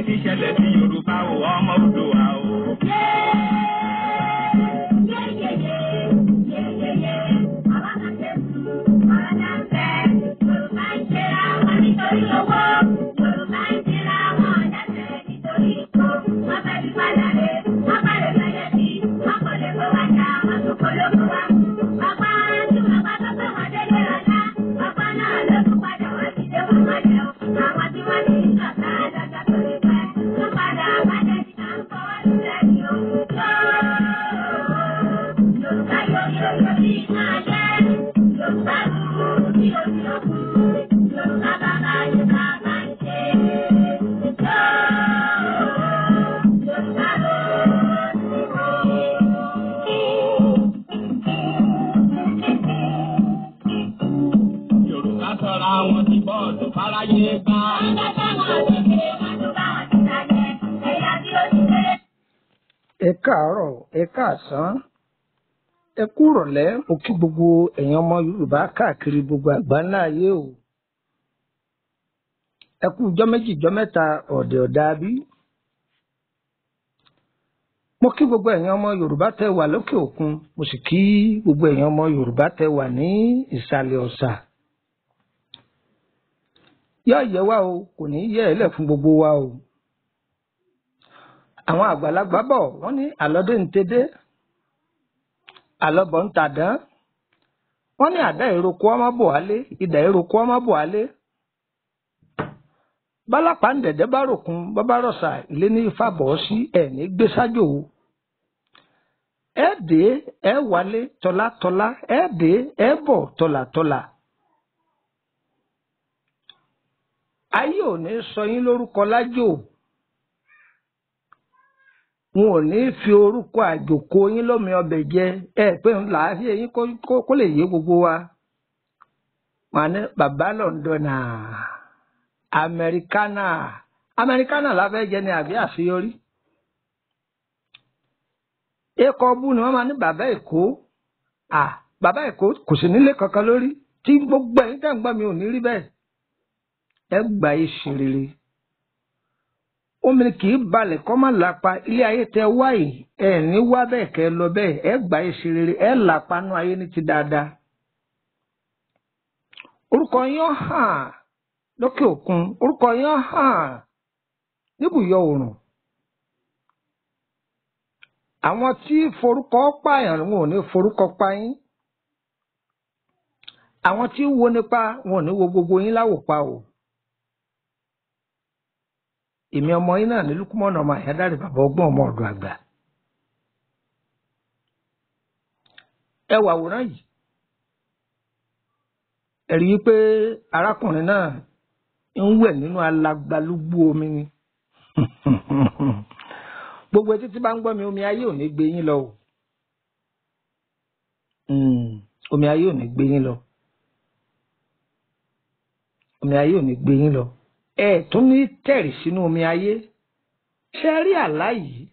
ti ṣẹlẹ̀ sí Yorùbá o ọmọ Oòduà o. Yorùbá sọ̀rọ̀ àwọn ti bọ́ọ̀lù fáráyé gbá. ẹ káàárọ̀ ẹ káàsán ẹ kúrọ̀lẹ́ mo kí gbogbo ẹ̀yin ọmọ yorùbá káàkiri gbogbo àgbáńlá ayé o ẹ kú ijọ́ méjì ijọ́ mẹ́ta ọ̀dẹ̀ ọ̀dà bí. mo kí gbogbo ẹ̀yin ọmọ yorùbá tẹ́ wà lókè òkun mo sì kí gbogbo ẹ̀yin ọmọ yorùbá tẹ́ wà ní ìsàlẹ̀ ọ̀sà. yóò yẹ wá o kò ní yẹ ẹ lẹ̀ fún gbogbo wa o àwọn àgbàlagbà bọ̀ wọ́n ní àlọ́dé ń tedé àlọ́bọ̀ ń tàdán wọ́n ní àdá ìroko ọmọ bò wálé ìdá ìroko ọmọ bò wálé bálápá ń dẹ̀dẹ́ bá ròkun bábá rọ̀ṣà ilé ní ifá bọ̀ ọ́ sí ẹ̀ ní gbé sájò o ẹ dé ẹ wálé tọ́látọ́lá ẹ dé ẹ bọ̀ tọ́látọ́lá ayé ò ní sọ yín lórúkọ lájò wọn ò ní fi orúkọ àjòkó yín lómi ọbẹ̀ jẹ ẹ pé ńlá ayé yín kó- kó- kó lè yé gbogbo wa wọn ní bàbá lọ́ndọ̀nà amẹ́ríkánà amẹ́ríkánà la fẹ́ jẹ ní àbí àṣeyọrí ẹkọ bú ni wọ́n máa ní bàbá èkó à bàbá èkó kò sí nílé kankan lórí tí gbogbo ẹ̀yin tẹ́ ń gbọ́ mi ò ní rí bẹ́ẹ̀ ẹ gbà yìí ṣe rere omi kì í balẹ̀ kọ́ má lápa ilé ayé tẹ wá yìí ẹ ní wá bẹ́ẹ̀ kẹ́ ẹ lọ bẹ́ẹ̀ ẹ gbà yìí ṣe rere ẹ lápa nú ayé ní ti dáadáa orúkọ yín hàn lókè òkun orúkọ yín hàn níbùyọ oòrùn àwọn tí forúkọ pààyàn wọn ò ní forúkọ pa yín àwọn tí wo nípa wọn ò ní wo gbogbo yín láwòpa o èmi ọmọ yín náà ní lukumọ̀nà ọmọ àyádáre bàbá ọgbọ́n ọmọ ọ̀dọ̀ àgbà ẹ wà àwòrán yìí ẹ rí i pé arákùnrin náà ń wẹ̀ nínú alagbalúgbú omi ni gbogbo etí tí bá ń gbọ́ mi omi ayé ò ní gbé yín lọ o Mm, omi ayé ò ní gbé yín lọ omi ayé ò ní gbé yín lọ ẹ tún ní tẹ̀rì sínú omi ayé ṣe rí àlá yìí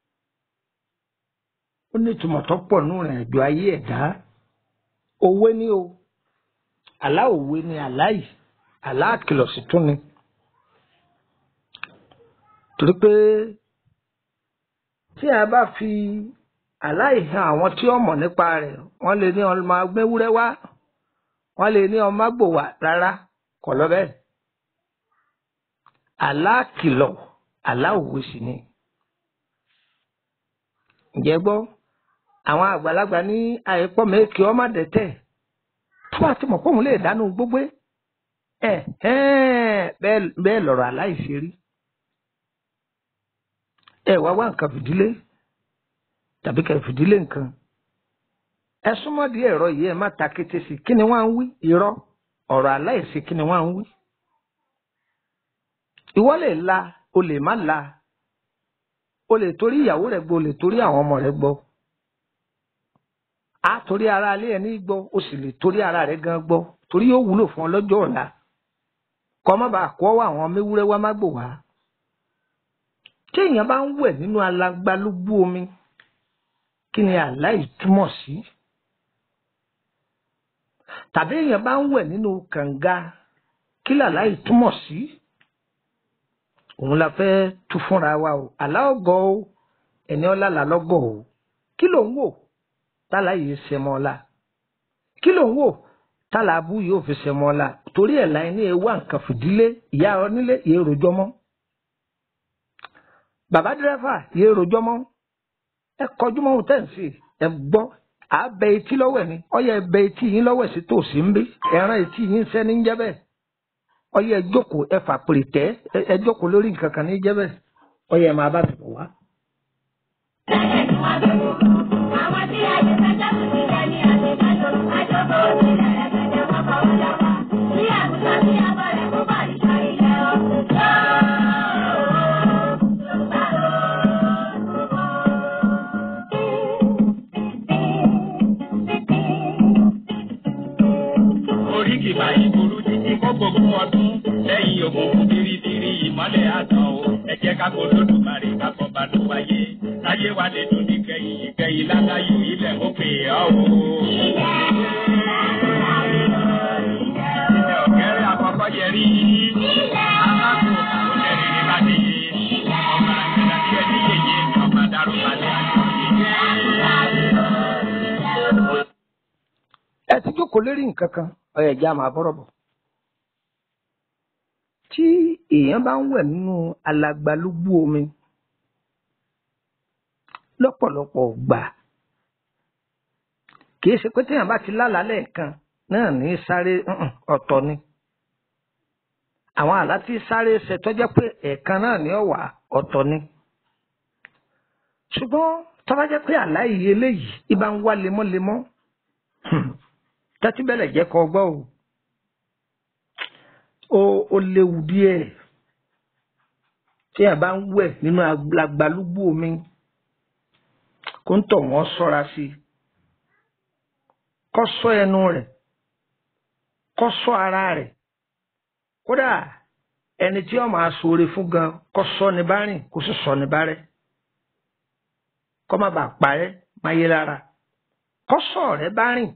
ó ní ìtumọ̀ tó pọ̀ nínú ìrìn àjò ayé ẹ̀dá òwe ni o àlá òwe ni àlá yìí àlá àkìlọ̀ sì tún ni torí pé tí a bá fi àlá yìí hàn àwọn tí ó mọ̀ nípa rẹ̀ wọ́n lè ní ọmọ agbẹ́wúrẹ́ wá wọ́n lè ní ọmọ agbò wá rárá kọ̀ lọ bẹ́ẹ̀ àlá àkìlọ̀ àlá òwe sì ni ǹjẹ́ gbọ́ àwọn àgbàlagbà ní àìpọ́ mẹ́kì ọmọ dẹ̀tẹ̀ tó bá ti mọ̀ pé òun lè dánú gbogbo ẹ̀ ẹ̀ bẹ́ẹ̀ lọ̀rọ̀ aláìṣe rí ẹ wá wá nǹkan fìdílé tàbí kẹ́ fìdílé nǹkan ẹ súnmọ́ di ẹ̀rọ yìí ẹ má ta kété sí kí ni wọ́n ń wí irọ́ ọ̀rọ̀ aláìsí kí ni wọ́n ń wí ìwọ lè la o lè má la o lè torí ìyàwó rẹ gbọ́ o lè torí àwọn ọmọ rẹ gbọ́ a torí ara alẹ́ ẹ ní gbọ́ o sì lè torí ara rẹ gan gbọ́ torí yóò wúlò fún ọ lọ́jọ́ ọ̀la kọ́ má bàa kọ́ àwọn méwúrẹ́ wá má gbò wá tí èèyàn bá ń wẹ̀ nínú alagbalúgbú omi kí ni àláì túmọ̀ sí tàbí èèyàn bá ń wẹ̀ nínú kànga kí làláì túmọ̀ sí òun la fẹ́ tú fúnra wa o àlá ọgọ́ o ẹni ọlá là lọ́gọ̀ o kí ló ń wò tálà yìí ṣe mọ́ ọlá kí ló ń wò tálà abú yóò fi ṣe mọ́ ọlá torí ẹ̀ láì ní ewu àǹkà fìdílé ìyá onílé yéé rojọ́ mọ́ bàbá dírẹ́fà yéé rojọ́ mọ́ ẹ kọjú mọ́ ohun tẹ́ ń sè ẹ gbọ́ àbẹ etí lọ́wọ́ ẹ̀ ni ọyẹ ẹbẹ etí yín lọ́wọ́ ẹ̀ sí tòsí ń bí ẹran etí yín sẹ́ni ń jẹ́ bẹ́ẹ̀ ọyẹ ẹ jókòó ẹ fàpèrè tẹ́ ẹ jókòó lórí nǹkan kan ní jẹ́ bẹ́ẹ̀ ọyẹ ẹ máa bá mi bọ̀ wá. Àwọn tí a ti fẹjọ́ sùn sílẹ̀ ní àṣekájọ, àjọpọ̀ òṣèlè ẹ̀ẹ́dẹ̀gbẹ̀ kọ́kọ́ ó jọba. Bí àgùntà bí abọ́ rẹ̀ kó bá ìṣọ́ ilẹ̀ ọ̀. Yorùbá oríkì báyìí burú títí kó gbogbo ọdún lẹ́yìn òkùnkùn biribiri ìmọ́lẹ̀ àtàn o ẹ jẹ́ ká kó lódùmarè ká kọ́ bá ló wáyé láyé wa lè dùn ní kẹyìn ìkẹyìn láláyò ilẹ̀ ó pè ọ́ o. ilẹ̀ ọ̀kẹ́rẹ́ àkọ́kọ́ yẹ rí alákò ó lẹ́rìí ní láti ọmọ àgbẹ̀dá tí ẹni yẹyẹ ọmọ dàrú balẹ̀ àjọ yẹyẹ. ẹ ti jókòó lérí nǹkan kan ọyẹ ìjà máa bọ́rọ̀ bọ̀. tí èèyàn bá ń wẹ̀ nínú alagbalúgbú omi lọ́pọ̀lọpọ̀ gbà kìí ṣe pé téèyàn bá ti lálàá lẹ́ẹ̀kan náà ní sáré ǹǹ, ọ̀tọ̀ ni. àwọn àlá tí sáré ṣe tọ́jọ́ pé ẹ̀ẹ̀kan náà ní ọ̀wà ọ̀tọ̀ ni. ṣùgbọ́n tó bá jẹ́ pé àlá yìí eléyìí ibà ń wá lemọ́lemọ́ tẹ́tí bẹ́lẹ̀ jẹ́ kọ́ gbọ́ o ó ó léwu díẹ̀ tí ẹ̀ bá ń wẹ̀ nínú agbalúgbú omi kó ń tọ̀ wọ́n ṣọ́ra sí i kó ṣọ́ ẹnu rẹ̀ kó ṣọ́ ara rẹ̀ kódà ẹni tí ó máa ṣoore fún gan kó ṣọ́ ní bá rìn kó sì ṣọ́ ní bá rẹ̀ kó má bàa parẹ́ máyé lára kó ṣọ́ ọ̀rẹ́ bá rìn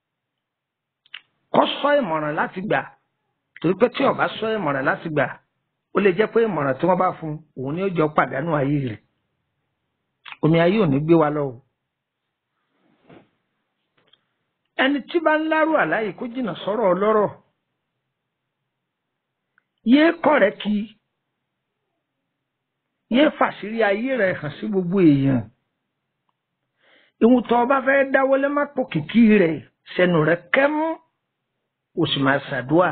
kó sọ ìmọ̀ràn láti gbà torí pé tí ó bá sọ ìmọ̀ràn láti gbà ó lè jẹ́ pé ìmọ̀ràn tí wọ́n bá fún un òun ni ó jọ pàdánù ayé rẹ̀ omi ayé ò ní gbé wa lọ o. ẹni tí bá ń lárò àláyé kó jìnnà sọ́rọ̀ ọlọ́rọ̀ yéé kọ̀rẹ́ kí yéé fàṣírí ayé rẹ̀ hàn sí gbogbo èèyàn ìwọ̀n tó o bá fẹ́ dáwọ́lé má pò kìkì rẹ̀ sẹ́nu rẹ̀ kẹ́mú o sì máa ṣàdúà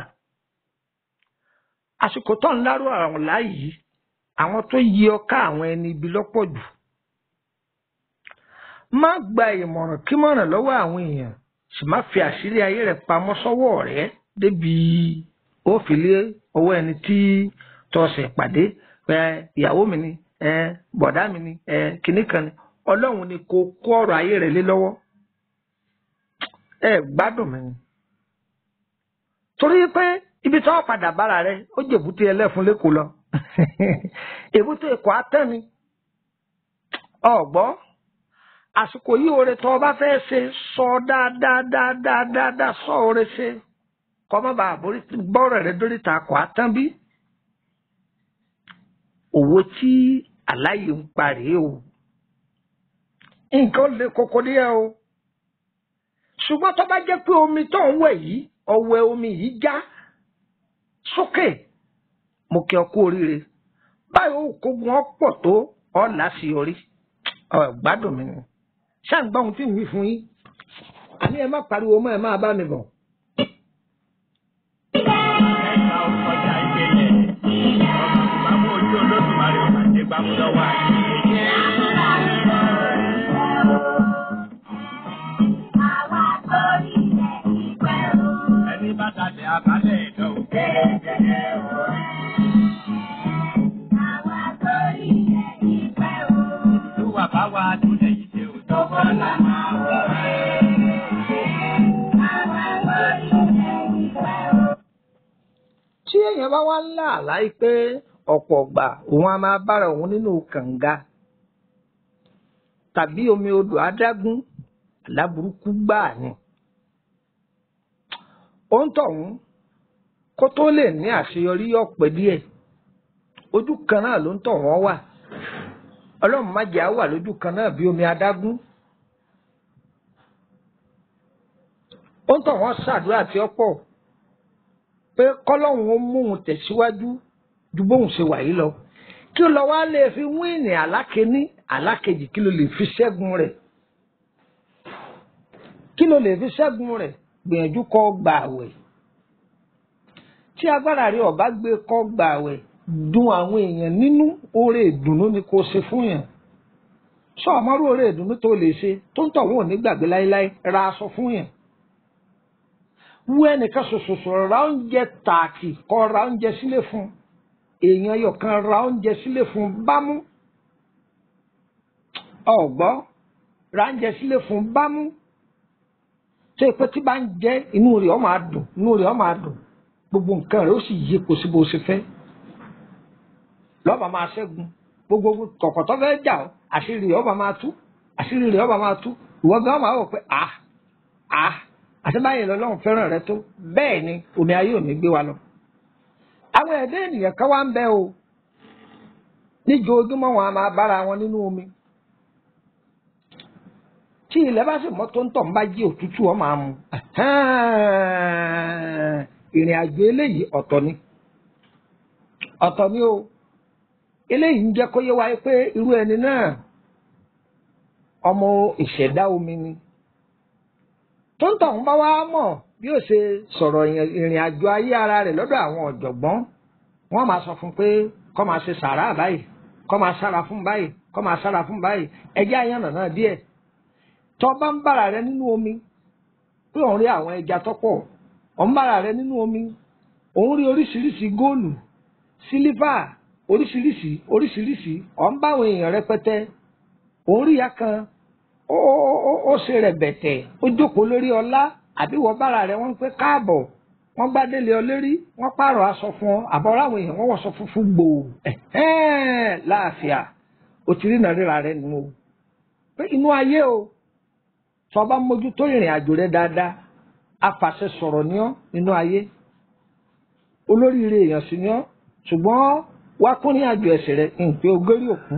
àsìkò tó ń lárò àwọn láàyè àwọn tó yí ọ ká àwọn ẹni ibi lọ́pọ̀ jù má gba ìmọ̀ràn kí mọ̀ràn lọ́wọ́ àwọn èèyàn sì má fi àṣírí ayé rẹ̀ pamọ́ sọ́wọ́ rẹ̀ débi ó fi lé ọwọ́ ẹni tí tọ́sẹ̀ pàdé ẹ ìyàwó mi ni ẹ bọ̀dá mi ni ẹ kìnnì kan ni ọlọ́run ni kò kó ọ̀rọ̀ ayé rẹ̀ lé lọ́wọ́ ẹ gbádùn mi ni torí pé ibi tí wọn padà bára rẹ ó jèbúté ẹlẹ́fun lẹ́kọ̀ọ́ lọ èbúté èkó atẹ́ni ọ̀gbọ́ àsìkò yìí oore tó o bá fẹ́ ṣe sọ dáadáa dáadáa dáadáa sọ oore ṣe kọ́ má bàa borí gbọ́rọ̀ rẹ dórí ta kọ́ atán bí òwò tí aláyè ń parí o nǹkan lè koko díẹ̀ o ṣùgbọ́n tó bá jẹ́ pé omi tó ń wẹ̀ yìí ọwẹ́ omi yìí já sókè mo kí ọ kú oríire báyìí ó kógun ọ pọ̀ tó ọ láṣeyọrí ọ gbádùn mi ni ṣáà ń gbọ́ ohun tí ń wí fún yín àní ẹ má pariwo mọ́ ẹ má bá mi bọ̀. ẹ̀ka ọkọjà ìgbẹ́yẹ ọmọ ìbámu ojú olódùmarè ọmọ àti ìbámu lọ́wọ́ àyè. ẹni bá dalẹ̀ abalẹ̀ ẹ̀dọ́ o. olúwa bá wa túnlẹ̀ yìí ṣe o. tọ́kọ́ la máa wọ̀ tí èèyàn bá wá ń lá àláì pé ọ̀pọ̀ ọ̀gbà òun á máa bára òun nínú kànga tàbí omi odò adágún aláburúkú gbáà ni. ó ń tọ̀hún kó tó lè ní àṣeyọrí ọ̀pẹ díẹ̀ ojú kan náà ló ń tọ̀ wọ́n wà ọlọ́run má jẹ́ á wà lójú kan náà bí omi adágún ó ń tọ̀ wọ́n ṣàdúrà tí ó pọ̀ pé kọ́lọ́hún ó mú òun tẹ̀síwájú ju bóun ṣe wà yìí lọ kí ó lọ wá lè fi wíìnì alákẹ́ní alákejì kí ló lè fi ṣẹ́gun rẹ̀ kí ló lè fi ṣẹ́gun rẹ̀ gbìyànjú kó gba àwẹ̀ tí agbára rẹ̀ ọ̀bá gbé kó gba àwẹ̀ dùn àwọn èèyàn nínú oore ìdùnnú ni kò ṣe fún yàn sọ àmọ́rú oore ìdùnnú tó lè ṣe tó ń tọ̀ wọ́n ò ní gbàgbé láéláé ra aṣọ fún yàn wú ẹnìkan ṣoṣoṣo ra oúnjẹ tààkì kó ra oúnjẹ sílé fún èèyàn yọ̀kan ra oúnjẹ sílé fún bámú ọ̀gbọ́ ra oúnjẹ sílé fún bámú tó ìpẹ́ tí bá ń jẹ́ inú rẹ̀ ó máa dùn inú rẹ̀ ó máa dùn gbogbo nǹkan rẹ̀ ó sì yí kò sí bó ṣe fẹ́ lọ́ba máa ṣẹ́gun gbogbo kọ̀kọ̀tọ́ fẹ́ jà ọ́ àṣírí rẹ̀ ọba máa tú àṣírí rẹ̀ ọba máa tú ìwọ gan máa wọ̀ pé à à àti báyìí lọ́lọ́run fẹ́ràn rẹ tó bẹ́ẹ̀ ni omi ayé ò ní gbé wa lọ. àwọn ẹ̀dá ènìyàn kan wá ń bẹ o níjoojúmọ́ wọn a máa bára wọn nínú omi tí ilẹ̀ bá sì mọ́ tó ń tọ̀ ń bá jí òtútù ọ máa mu ìrìn àjò eléyìí ọ̀tọ̀ ni ọ̀tọ̀ ni o eléyìí ń jẹ́ kó yé wáyé pé irú ẹni náà ọmọ ìṣẹ̀dá omi ni tó ń tọ̀hún bá wá mọ̀ bí ó ṣe sọ̀rọ̀ ìrìn àjò ayé ara rẹ̀ lọ́dọ̀ àwọn ọ̀jọ̀gbọ́n wọ́n máa sọ fún pé kó máa ṣe sàrà báyìí kó máa sára fún báyìí kó máa sára fún báyìí ẹjẹ́ àyànnà náà díẹ̀ tó bá ń bára rẹ nínú omi pé òun rí àwọn ẹja tọ́pọ̀ òun bára rẹ nínú omi òun rí oríṣiríṣi góòlù sílífà oríṣiríṣi oríṣiríṣi ọ̀n bá àwọn èèyàn rẹpẹtẹ òun rí ya kan ó ó ó ṣe rẹ̀ bẹ̀tẹ̀ ó jókòó lórí ọlá àbí wọ́n bára rẹ̀ wọ́n ń pẹ́ káàbọ̀ wọ́n gbádélé ọ lérí wọ́n pààrọ̀ aṣọ fún ọ àbọ̀rọ̀ àwọn èèyàn wọ́n wọ̀ṣọ funfun gbòò ẹ̀hẹ́n láàfíà ó ti rí nàríra rẹ̀ nínú o pé inú ayé o tí wọ́n bá mójútó ìrìn àjò rẹ̀ dáadáa afàṣẹ sọ̀rọ̀ ní ọ́ nínú ayé olóríire èèyàn sì ní ọ́ ṣùgbọ́n wá kún ní àjò ẹ̀sẹ̀ rẹ̀ nǹkan ogórí òkú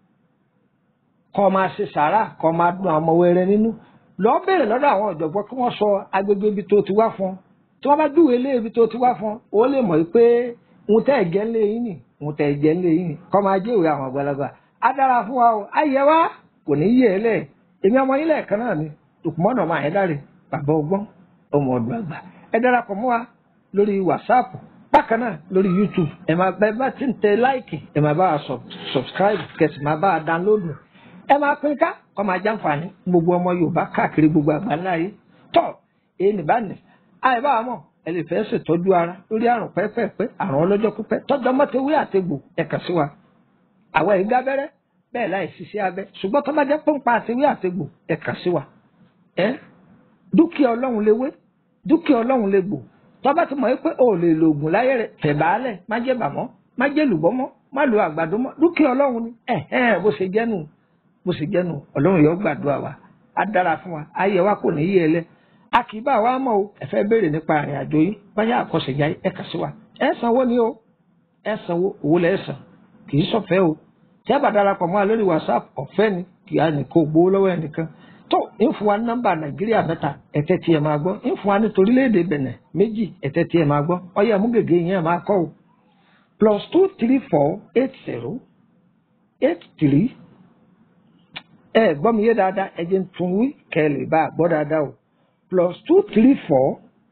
kọ́ máa ṣe sàárà kọ́ máa dun àwọn ọmọ wẹrẹ nínú lọ́ọ́ bẹ̀rẹ̀ lọ́dọ̀ àwọn ọ̀jọ̀gbọ́n kí wọ́n sọ agbègbè ibi tó ti wá fún ọ tí wọ́n bá júwèé lé ibi tó ti wá fún ọ ó lè mọ̀ pé ń tẹ́ ẹ̀jẹ̀ ńlẹ̀ yín nì ń tẹ́ ẹ̀jẹ̀ ńlẹ̀ yín nì kọ́ máa jẹ́wèé àwọn àgbàlagbà á dára fún wa o ayẹ wa kò ní yé ẹ lẹ̀ èmi ọmọ yín lẹ́ẹ̀kan náà ni òkùnmọ́nà máa ẹ̀ dáre bàbá ọgbọ́n ọmọ ọdún àgbà ẹ darapọ̀ mọ́ wa lórí wàsáàpù bákan náà lórí youtube ẹ máa bẹ bá ti ń tẹ láìkì ẹ máa bá wa subscribe kẹsì máa bá wa download ẹ máa pín ká kọ́ máa jàǹfààní gbogbo ọmọ yorùbá káàkiri gbogbo àgbáńlá yìí tọ́ èyí nìbáni àì bá wa mọ̀ ẹ lè fẹ́ ṣètọ́jú ara lórí àrùn pẹ́pẹ́pẹ́ àrùn ọlọ́jọ́ pípẹ́ tọ́jọ́ mọ́tẹ́wé àtegbò ẹ kàn sí wa àwa yìí gábẹ́rẹ́ bẹ́ẹ̀ láì ṣiṣẹ́ abẹ ṣùgbọ́n tó bá jẹ́ pọ́npá àtewé àtegbò ẹ kàn sí wa ẹ dúkìá ọlọ́run lè wé dúkìá ọlọ́run lè gbò tó bá ti mọ̀ pé o lè lo oògùn láyé rẹ̀ tẹ̀ báálẹ̀ má jẹ́ bàmọ́ má jẹ́ lùbọ́ mọ́ má lo àgbàdo mọ́ dúkìá ọlọ́run ni ẹ̀ ẹ̀ bó ṣe jẹ́nu bó ṣe jẹ́nu ọlọ́run yóò gbàdúrà wa á dára fún wa ayé wa kò ní yé ẹ lẹ́ a kì í bá wa mọ̀ o ẹ fẹ́ béèrè nípa àrìn àjò yìí báyà àkọsẹ̀já ẹ kà sí wa ẹ sanwó ni o ẹ sanwó owó lẹ́ san kì í sọ̀fẹ́ o tí a bá darapọ̀ mọ́ a lórí whatsapp ọ̀fẹ́ ni kì á nìkan gbowó lọ́wọ́ ẹnìkan tó ń fún wa ní nọ́mbà nàìjíríà mẹ́ta ẹ̀tẹ́ tí ẹ máa gbọ́ ń fún wa ní torílẹ̀-èdè bẹ̀nẹ̀ méjì ẹ̀tẹ́ tí ẹ máa gbọ́ ọyẹ mú gègé yẹn máa kọ́ o plus two three four eight zero eight three ẹ gbọ́ mi yé dáadáa ẹ jẹ́ ń tún wí kẹ́ ẹ lè bá a gbọ́ dáadáa o plus two three four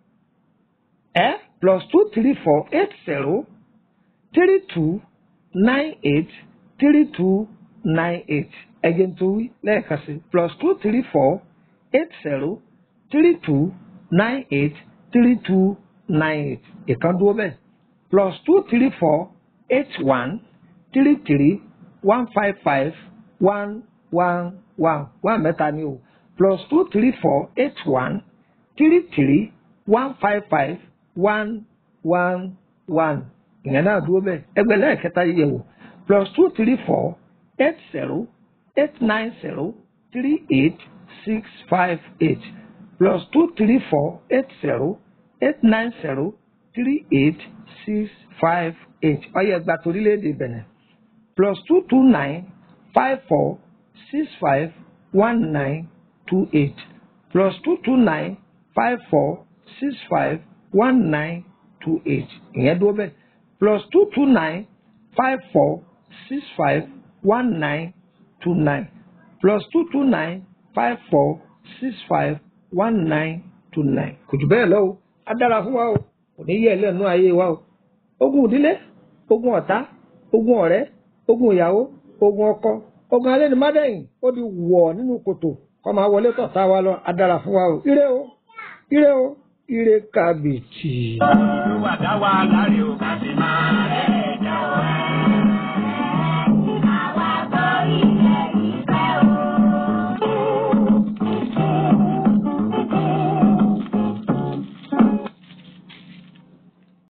ẹ plus two three four eight zero three two nine eight three two nine eight ẹ̀jẹ̀ tó wí lẹ́ẹ̀kan sí plus two three four eight zero three two nine eight three two nine eight ìkan dúró bẹ́ẹ̀ plus two three four eight one three three one five five one one one one mẹ́ta ni o plus two three four eight one three three one five five one one one ìyẹn náà dúró bẹ́ẹ̀ ẹgbẹ́ lẹ́ẹ̀kẹta yẹ̀ wò plus two three four eight zero eight nine zero three eight six five eight plus two three four eight zero eight nine zero three eight six five eight ọyẹ gba torílẹ̀-èdè Benin plus two two nine five four six five one nine two eight plus two two nine five four six five one nine two eight ìyẹn dúró bẹ́ẹ̀ plus two two nine five four six five one nine two nine plus two two nine five four six five one nine two nine kò jù bẹ́ẹ̀ lọ o á dára fún wa o kò ní yẹ ẹ lẹ́nu ayé wa o ogun ìdílé ogun ọ̀tá ogun ọ̀rẹ́ ogun ìyàwó ogun ọkọ ogun alẹ́ ní mádẹ́yìn ó di wọ̀ nínú kòtò kọ́ máa wọlé tọ̀tá wa lọ á dára fún wa o ire o ire o ire kàbìtì. Olúwa dá wa láre o ká sì máa rẹ̀ jà ọ́.